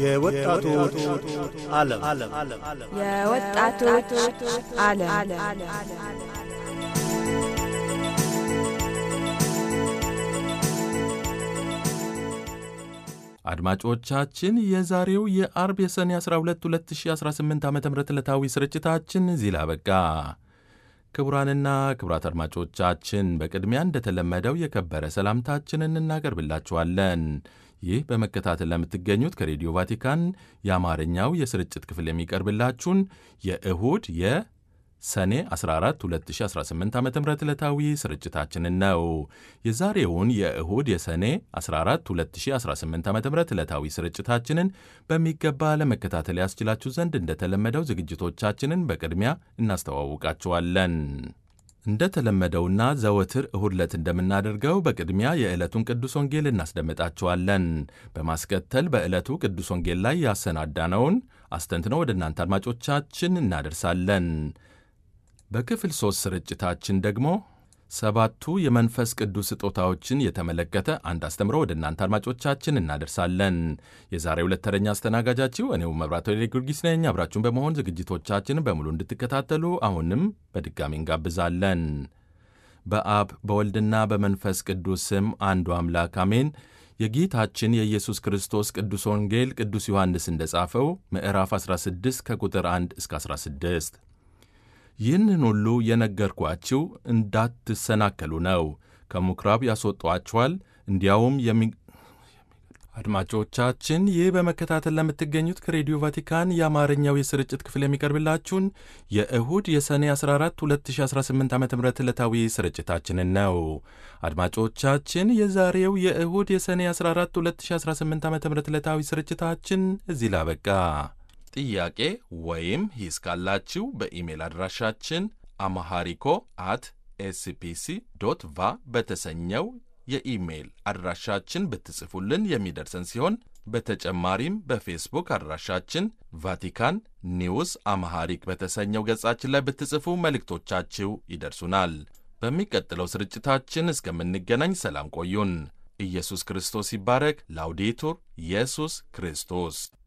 የወጣቶች ዓለም የወጣቶች ዓለም አድማጮቻችን የዛሬው የአርብ የሰኔ 12 2018 ዓ ም ዕለታዊ ስርጭታችን እዚህ ላይ አበቃ። ክቡራንና ክቡራት አድማጮቻችን በቅድሚያ እንደተለመደው የከበረ ሰላምታችንን እናቀርብላችኋለን። ይህ በመከታተል ለምትገኙት ከሬዲዮ ቫቲካን የአማርኛው የስርጭት ክፍል የሚቀርብላችሁን የእሁድ የሰኔ 14 2018 ዓ ም ዕለታዊ ስርጭታችንን ነው። የዛሬውን የእሁድ የሰኔ 14 2018 ዓ ም ዕለታዊ ስርጭታችንን በሚገባ ለመከታተል ያስችላችሁ ዘንድ እንደተለመደው ዝግጅቶቻችንን በቅድሚያ እናስተዋውቃችኋለን። እንደተለመደውና ዘወትር እሁድ ዕለት እንደምናደርገው በቅድሚያ የዕለቱን ቅዱስ ወንጌል እናስደምጣችኋለን። በማስከተል በዕለቱ ቅዱስ ወንጌል ላይ ያሰናዳነውን አስተንትነው ወደ እናንተ አድማጮቻችን እናደርሳለን። በክፍል ሦስት ስርጭታችን ደግሞ ሰባቱ የመንፈስ ቅዱስ ስጦታዎችን የተመለከተ አንድ አስተምሮ ወደ እናንተ አድማጮቻችን እናደርሳለን። የዛሬ ሁለት ተረኛ አስተናጋጃችሁ እኔው መብራቶ ጊዮርጊስ ነኝ። አብራችሁን በመሆን ዝግጅቶቻችንን በሙሉ እንድትከታተሉ አሁንም በድጋሚ እንጋብዛለን። በአብ በወልድና በመንፈስ ቅዱስ ስም አንዱ አምላክ አሜን። የጌታችን የኢየሱስ ክርስቶስ ቅዱስ ወንጌል ቅዱስ ዮሐንስ እንደጻፈው ምዕራፍ 16 ከቁጥር 1 እስከ 16 ይህንን ሁሉ የነገርኳችሁ እንዳትሰናከሉ ነው። ከምኵራብ ያስወጧችኋል፣ እንዲያውም የሚ አድማጮቻችን ይህ በመከታተል ለምትገኙት ከሬዲዮ ቫቲካን የአማርኛው የስርጭት ክፍል የሚቀርብላችሁን የእሁድ የሰኔ 14 2018 ዓ ም ዕለታዊ ስርጭታችንን ነው። አድማጮቻችን የዛሬው የእሁድ የሰኔ 14 2018 ዓ ም ዕለታዊ ስርጭታችን እዚህ ላበቃ። ጥያቄ ወይም ሂስ ካላችሁ በኢሜል አድራሻችን አማሃሪኮ አት ኤስፒሲ ዶት ቫ በተሰኘው የኢሜይል አድራሻችን ብትጽፉልን የሚደርሰን ሲሆን በተጨማሪም በፌስቡክ አድራሻችን ቫቲካን ኒውስ አማሃሪክ በተሰኘው ገጻችን ላይ ብትጽፉ መልእክቶቻችሁ ይደርሱናል። በሚቀጥለው ስርጭታችን እስከምንገናኝ ሰላም ቆዩን። ኢየሱስ ክርስቶስ ይባረክ። ላውዴቱር ኢየሱስ ክርስቶስ